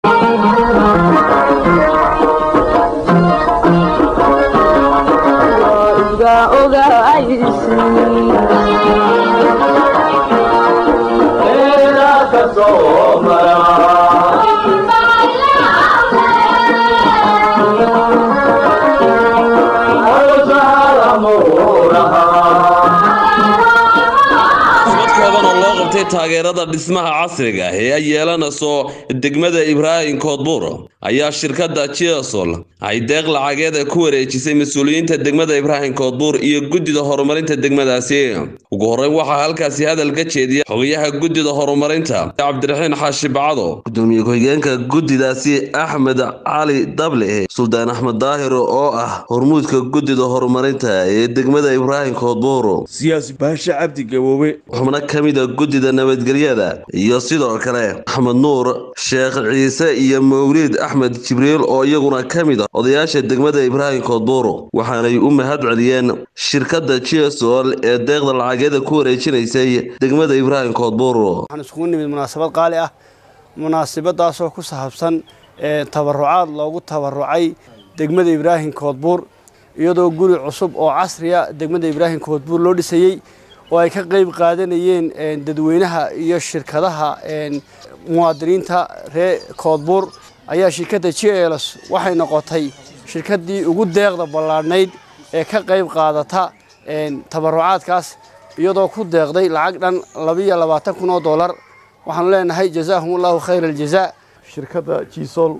taageerada dhismaha casriga ah ee ay yeelanayso degmada ibraahim koodbuur ayaa shirkadda jiasol ay deeq lacageed ku wareejisay mas-uuliyiinta degmada ibraahim koodbuur iyo guddida horumarinta degmadaasi ugu horreyn waxaa halkaasi hadal ka jeediya xogayaha guddida horumarinta cabdiraxiin xaashi bacdo gudoomiye ku-xigeenka guddidaasi axmed cali dable suldaan axmed daahir oo ah hormuudka guddida horumarinta ee degmada ibraahim koodbuur siyaasi baashe cabdi gaboobe xubno ka mida guddida nabadgelyada iyo sidoo kale axmed nuur sheekh ciise iyo mawliid axmed jibriil oo iyaguna ka mid a odayaasha degmada ibraahim koodbuur waxaanay u mahad celiyeen shirkadda jiasol ee deeqda lacageeda ku wareejinaysay degmada ibraahim koodbuur waxaan iskugu nimid munaasabad qaali ah munaasabadaasoo ku saabsan tabarucaad loogu tabarucay degmada ibraahim koodbuur iyadoo guri cusub oo casriya degmada ibraahim koodbuur loo dhisayey oo ay ka qayb qaadanayeen dadweynaha iyo shirkadaha muwaadiniinta reer koodbuur ayaa shirkadda j ls waxay noqotay shirkaddii ugu deeqda ballaadhnayd ee ka qayb qaadata tabarucaadkaas iyadoo ku deeqday lacag dhan labiiyo labaatan kun oo dollar waxaanu leenahay jazaahum allahu khayra aljazaa shirkadda jiisol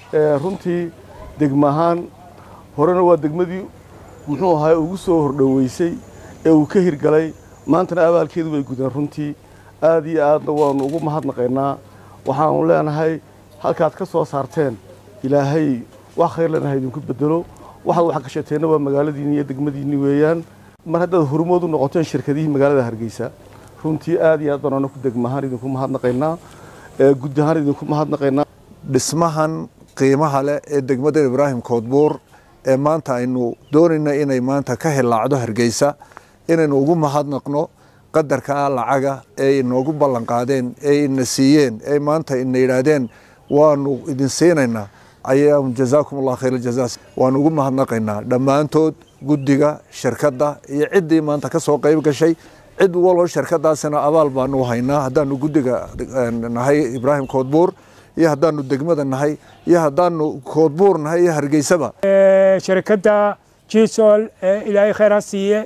runtii degma ahaan horena waa degmadii muxuu ahaa ugu soo hordhoweysay ee uu ka hirgalay maantana abaalkeedu way gudeen runtii aad iyo aadna waannu ugu mahadnaqaynaa waxaanu leenahay halkaad ka soo saarteen ilaahay wax khayr leenahay idinku bedelo waxaad wax gashateenna waa magaaladiinni iyo degmadiinni weeyaan mar haddaad hormood u noqoteen shirkadihii magaalada hargeysa runtii aad iyo aad baan anaku degmahaan idinku mahadnaqaynaa guddi ahaan idinku mahadnaqaynaa dhismahan qiimaha leh ee degmada ibraahim koodbuur ee maanta aynu doonayna inay maanta ka hilaacdo hargeysa inaynu ugu mahadnaqno qadarka lacaga ee inoogu ballan qaadeen ee ina siiyeen ee maanta ina yidhaahdeen waanu idin siinaynaa ayaa jazaakum allah khayr aljazaas waanu ugu mahadnaqaynaa dhammaantood guddiga shirkadda iyo ciddii maanta ka soo qayb gashay cid waloo shirkadaasina abaal baanu haynaa haddaanu guddiga nahay ibraahim koodbuur iyo haddaanu degmada nahay iyo haddaanu koodbuur nahay iyo hargeysaba shirkadda jisol ilaahay khayr ha siiye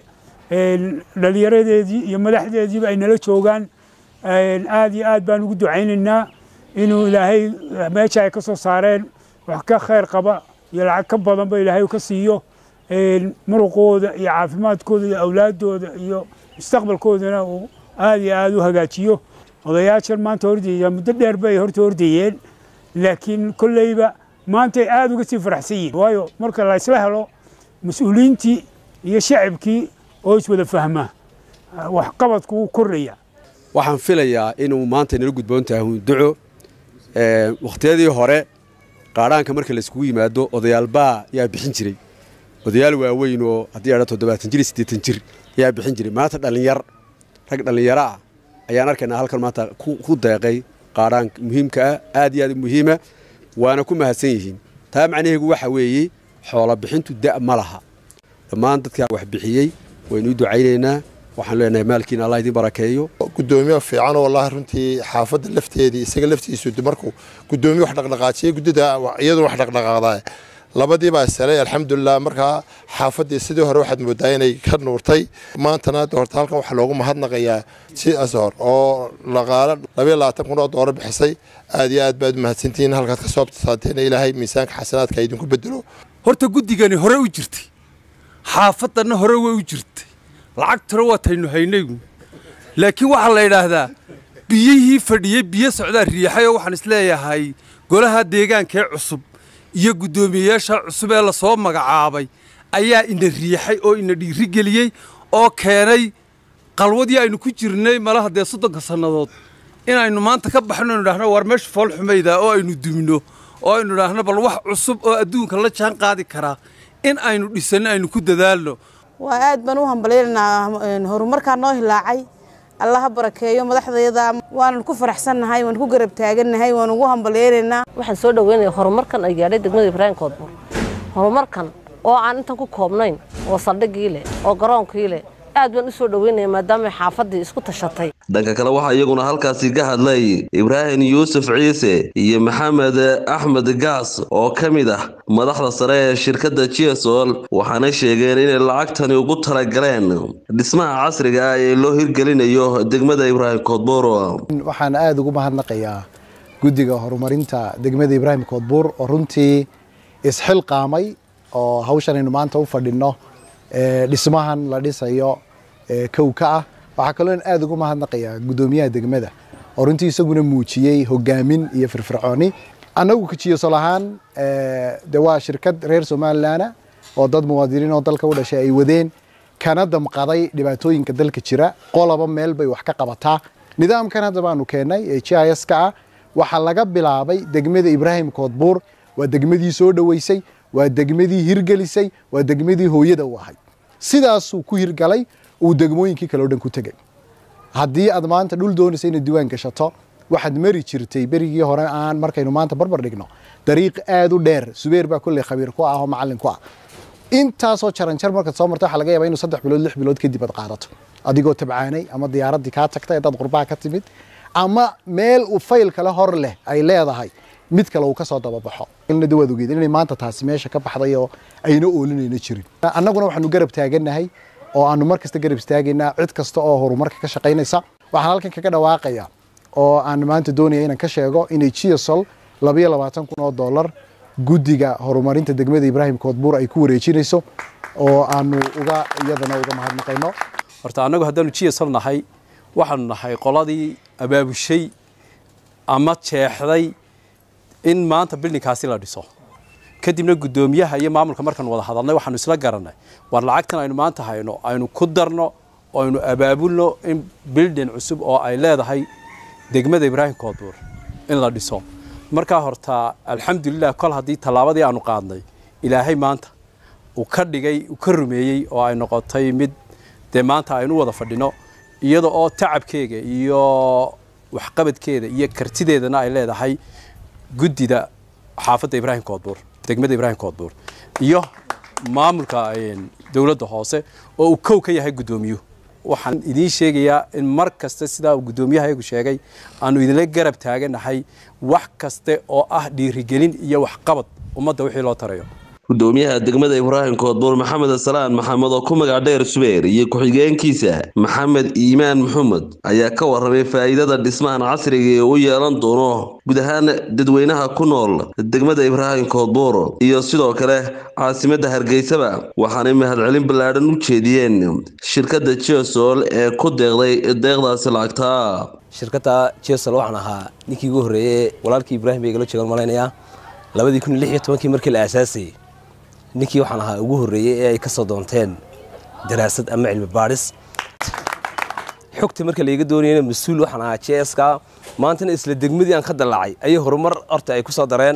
dhalinyaradeedii iyo madaxdeediiba ay nala joogaan aad iyo aad baan ugu ducaynaynaa inuu ilaahay meesha ay ka soo saareen wax ka khayr qaba iyo lacag ka badanba ilaahay ka siiyo muruqooda iyo caafimaadkooda iyo awlaadooda iyo mustaqbalkoodana uu aad iyo aad u hagaajiyo odayaashan maanta hordeeya muddo dheer bay horta hordeeyeen laakiin kolleyba maantay aada uga sii faraxsan yihin waayo marka la isla helo mas-uuliyiintii iyo shacabkii oo iswada fahmaa waxqabadku wuu kordhaya waxaan filayaa inuu maanta inala gudboon tahay hunduco wakhtiyadii hore qaadhaanka marka layskugu yimaado odayaalbaa yaa bixin jiray odayaal waaweyn oo haddii adha toddobaatan jir siddeetan jir yaa bixin jiray maanta dhallinyar rag dhallinyaro ah ayaan arkaynaa halkan maanta ku deeqay qaadhaanka muhiimka ah aad iyo aad u muhiima waana ku mahadsan yihiin taa macnaheegu waxa weeye xoola bixintu da' ma laha dhammaan dadkaa wax bixiyey waynu u ducaynaynaa waxaan leenahay maalkiina allah idin barakeeyo gudoomiye fiican oo wallaahi runtii xaafadda lafteedii isaga laftiisu markuu gudoomiye wax dhaqdhaqaajiyey guddida iyaduna wax dhaqdhaqaaqdaa labadii baa salay alxamdulilah markaa xaafaddii sidii hore waxaad moodaa inay ka nuurtay maantana horta halkan waxaa loogu mahadnaqayaa si ashor oo dhaqaale labayo labaatan kun oo doolar bixisay aad iyo aad baad u mahadsantihiin halkaad ka soo saateen ilaahay miisaanka xasanaadka idinku bedelo horta guddigani hore u jirtay xaafaddanna hore way u jirtay lacagtuna waataynu haynaygu laakiin waxaa la yidhaahdaa biyihii fadhiyey biyo socdaa riixay oo waxaan isleeyahay golaha deegaankee cusub iyo guddoomiyeyaasha cusub ee lasoo magacaabay ayaa ina riixay oo ina dhiirigeliyey oo keenay qalwadii aynu ku jirnay malaha dee soddonka sannadood inaynu maanta ka baxno inu idhahno war meesha fool xumayda oo aynu dumino oo aynu idhaahno bal wax cusub oo adduunka la jaan qaadi karaa in aynu dhisanno aynu ku dadaalno waa aad baan u hambalyaynaa horumarkaa noo hilaacay allah ha barakeeyo madaxdayada waanu ku faraxsannahay waanu ku garab taagannahay waanu ugu hambalyeeraynaa waxaan soo dhaweynaya horumarkan ay gaadhay degmada ibraahim koodbuur horumarkan oo aan intan ku koobnayn oo saldhigii leh oo garoonkii leh aad baan u soo dhaweynaya maadaama xaafaddii isku tashatay dhanka kale waxaa iyaguna halkaasi ka hadlay ibraahim yuusuf ciise iyo maxamed axmed gaas oo ka mid ah madaxda sare ee shirkadda jesol waxaana sheegeen inay lacagtani ugu talagaleen dhismaha casriga ah ee loo hirgelinayo degmada ibraahim koodbuur waxaan aada ugu mahadnaqayaa guddiga horumarinta degmada ibraahim koodbuur oo runtii isxilqaamay oo hawshan aynu maanta u fadhinno dhismahan la dhisayo kow ka ah waxaa kaloo aada ugu mahadnaqayaa guddoomiyaha degmada oo runtii isaguna muujiyey hogaamin iyo firfircooni annagu kajiyosol ahaan de waa shirkad reer somalilan oo dad muwaadiniin oo dalka u dhashay ay wadeen kana damqaday dhibaatooyinka dalka jira qoloba meel bay wax ka qabataa nidaamkan hadda baanu keennay ee g i s ka ah waxaa laga bilaabay degmada ibraahim koodbuur waa degmadii soo dhoweysay waa degmadii hirgelisay waa degmadii hooyada u ahay sidaasuu ku hirgalay uu degmooyinkii kale o dhan ku tegay haddii aad maanta dhul doonaysa inaad diiwaan gashato waxaad mari jirtay berigii hore aan markaynu maanta barbar dhigno dariiq aada u dheer subeer baa kolley khabiir ku ah oo macallin ku ah intaasoo jaranjar markaad soo marta waxaa laga yaabaa inuu saddex bilood lix bilood kadib aad qaadato adigoo tabcaanay ama diyaaraddii kaa tagtay haddaad qurbaha ka timid ama meel uu fayl kale hor leh ay leedahay mid kale uu ka soo dababaxo ilna waad ogeed inay maanta taasi meesha ka baxday oo ayna oolinayna jirin annaguna waxaanu garab taagannahay oo aanu mar kasta garab istaagaynaa cid kasta oo horumarka ka shaqaynaysa waxaan halkan kaga dhawaaqaya oo aan maanta doonaya inaan ka sheego inay gsol labayo labaatan kun oo dollar guddiga horumarinta degmada ibraahim koodbuur ay ku wareejinayso oo aanu uga iyadana uga mahadnaqayno horta annagu haddaanu gsol nahay waxaanu nahay qoladii abaabushay ama jeexday in maanta bildinkaasi la dhiso kadibna guddoomiyaha iyo maamulka markaan wada hadalnay waxaanu isla garannay war lacagtan aynu maanta hayno aynu ku darno oo aynu abaabulno in bildin cusub oo ay leedahay degmada ibraahim koodbuur in la dhiso markaa horta alxamdulilah kol haddii tallaabadii aanu qaadnay ilaahay maanta uu ka dhigay uu ka rumeeyey oo ay noqotay mid dee maanta aynu wada fadhino iyada oo tacabkeega iyo waxqabadkeeda iyo kartideedana ay leedahay guddida xaafadda ibraahim koodbuur degmada ibraahim koodbuur iyo maamulka dowladda hoose oo uu kow ka yahay guddoomiyuhu waxaan idiin sheegayaa in mar kasta sidaa uu guddoomiyahayagu sheegay aanu idinla garab taaganahay wax kaste oo ah dhiirigelin iyo waxqabad ummadda wixii loo tarayo gudoomiyaha degmada ibraahim koodbuur maxamed salaan maxamed oo ku magac dheer subeer iyo ku-xigeenkiisa maxamed iimaan maxamed ayaa ka warramay faa'iidada dhismahan casriga ee u yeelan doono guud ahaan dadweynaha ku nool degmada ibraahim koodbuur iyo sidoo kale caasimadda hargeysaba waxaanay mahadcelin ballaadhan u jeediyeen shirkadda jesol ee ku deeqday deeqdaasi lacagtaa shirkadda jesol waxaan ahaa ninkii ugu horreeyey walaalkii ibraahim bay igala joogaan malaynayaa labadii kun iyo lix iyo tobankii markii la aasaasayey ninkii waxaan ahaa ugu horreeyey ee ay ka soo doonteen daraasad ama cilmi baadhis xogta marka layga doonayana mas-uul waxaan ahaa j s ka maantana isla degmadii aan ka dallacay ayay horumar horta ay ku soo dareen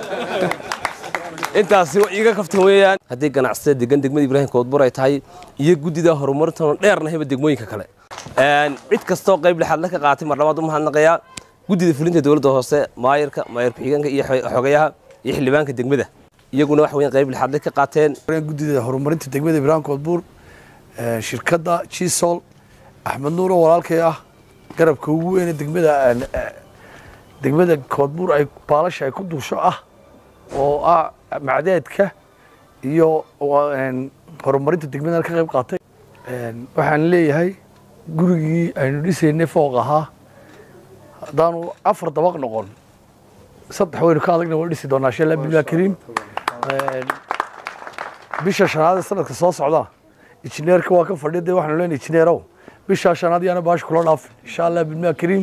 intaasi iiga kaftan weeyaan haddii ganacsatada degan degmada ibraahim koodbur ay tahay iyo guddida horumarintan dheernahayba degmooyinka kale cid kastoo qayb lixaadle ka qaatay mar labaad u mahadnaqayaa guddida fulinta dowladda hoose maayarka maayar ku-xigeenka iyo xogayaha iyo xildhibaanka degmada iyaguna wax weyn qayb lixaadle ka qaateen guddida horumarinta degmada ibraahim koodbuur shirkadda gisol axmed nuur oo walaalkay ah garabka ugu weyne degmada degmada koodbuur ay baalasha ay ku duusho ah oo ah macdeedka iyo horumarinta degmada ka qayb qaatay waxaan leeyahay gurigii aynu dhisaynay fooq ahaa haddaanu afar dabaq noqon saddex waynu ka adagna waa dhisi doonaa shala billah kariim bisha shanaad ee sanadka soo socda injineerka waa ka fadhiya dee waxaanu leenahay injineerow bishaa shanaad yaana baasha kula dhaafin insha allah billah kariim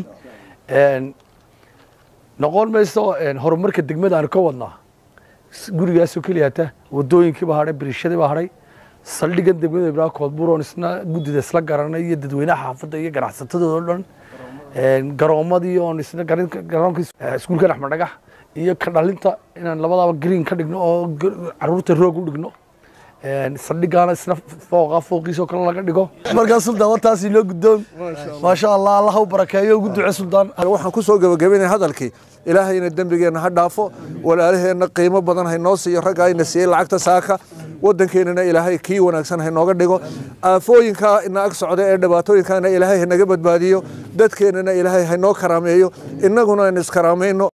noqon mayso horumarka degmada aanu ka wadnaa gurigaasoo keliya hata wadooyinkiiba hadhay biriishadiiba hadhay saldhigan degmada ibraahim koodbuur oon isna guddida isla garanay iyo dadweynaha xaafadda iyo ganacsatadooda o dhan garoomadii oon isna garoonka iskuulkan axmed dhagax iyo ka dhalinta inaan labadaaba green ka dhigno oo caruurta roog u dhigno saldhigaana isna fooqa fooqiisoo kale laga dhigo markaa suldaan wartaasi noo guddoon maasha allah allah u barakeeyo ugu duce suldaan waxaan ku soo gebagabaynaya hadalkii ilaahayna dembigeenna ha dhaafo walaalaheenna qiimo badan haynoo siiyo ragga ayna siiyey lacagta saaka waddankeennana ilaahay kii wanaagsan haynooga dhigo aafooyinkaa ina ag socda ee dhibaatooyinkaana ilaahay hanaga badbaadiyo dadkeennana ilaahay haynoo karaameeyo innaguna aynu iskaraamayno